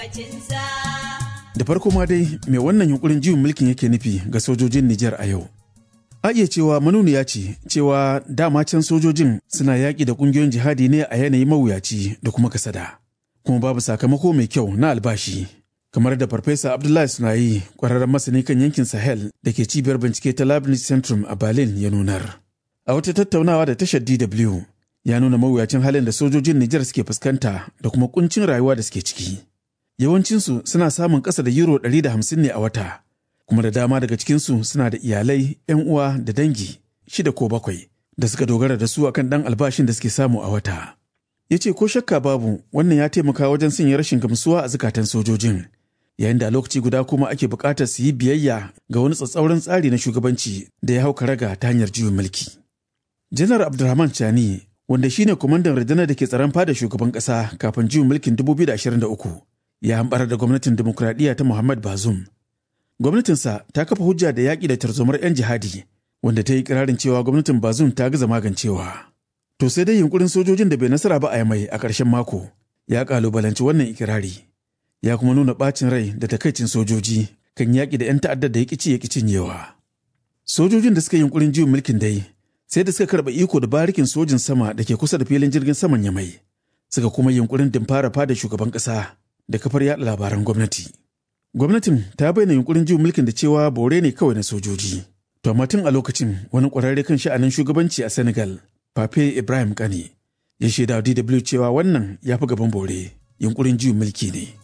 Da farko ma dai mai wannan yunkurin juyin mulkin yake nufi ga sojojin Nijar a yau. A iya cewa manuniya ce cewa dama can sojojin suna yaƙi da ƙungiyoyin jihadi ne a yanayi mawuyaci da kuma kasada. Kuma babu sakamako mai kyau na albashi. Kamar da Farfesa Abdullahi Sunayi, ƙwararren masani kan yankin Sahel da ke cibiyar bincike ta Leibniz Centrum a Berlin ya nunar. A wata tattaunawa da tashar DW ya nuna mawuyacin halin da sojojin Nijar suke fuskanta da kuma kuncin rayuwa da suke ciki. Yawancinsu suna samun ƙasa da euro 150 ne a wata, kuma da dama daga cikinsu suna da iyalai, 'yan uwa da dangi, shida ko bakwai, da suka dogara da su akan ɗan albashin da suke samu a wata. Ya ce ko shakka babu wannan ya taimaka wajen sanya rashin gamsuwa a zukatan sojojin, yayin da a lokaci guda kuma ake buƙatar su yi biyayya ga wani tsatsauran tsari na shugabanci da ya hau karaga ta hanyar juyin mulki. Janar Abdulrahman Chani, wanda shine kwamandan rundunar da ke tsaron fada shugaban ƙasa kafin juyin mulkin 2023, ya hambar da gwamnatin demokuraɗiyya ta Muhammad Bazoum. Gwamnatinsa ta kafa hujja da yaƙi da tarzomar 'yan jihadi, wanda ta yi ƙirarin cewa gwamnatin Bazoum ta gaza magancewa. To sai dai yunkurin sojojin da bai nasara ba a mai a ƙarshen mako ya ƙalubalanci wannan ikirari. Ya kuma nuna ɓacin rai da takaicin sojoji kan yaƙi da 'yan ta'addar da ya ƙici ya cinyewa. Sojojin da suka yi yunkurin juyin mulkin dai sai da suka karɓa iko da barikin sojin sama da ke kusa da filin jirgin saman Yamai. Suka kuma yunkurin dimfara fada shugaban ƙasa da kafar yaɗa labaran gwamnati. Gwamnatin ta bayyana yunkurin juyin mulkin da cewa bore ne kawai na sojoji. To amma tun a lokacin wani ƙwararre kan sha'anin shugabanci a Senegal, Pape Ibrahim Kane, ya shaida DW cewa wannan ya fi gaban bore, yunkurin juyin mulki ne.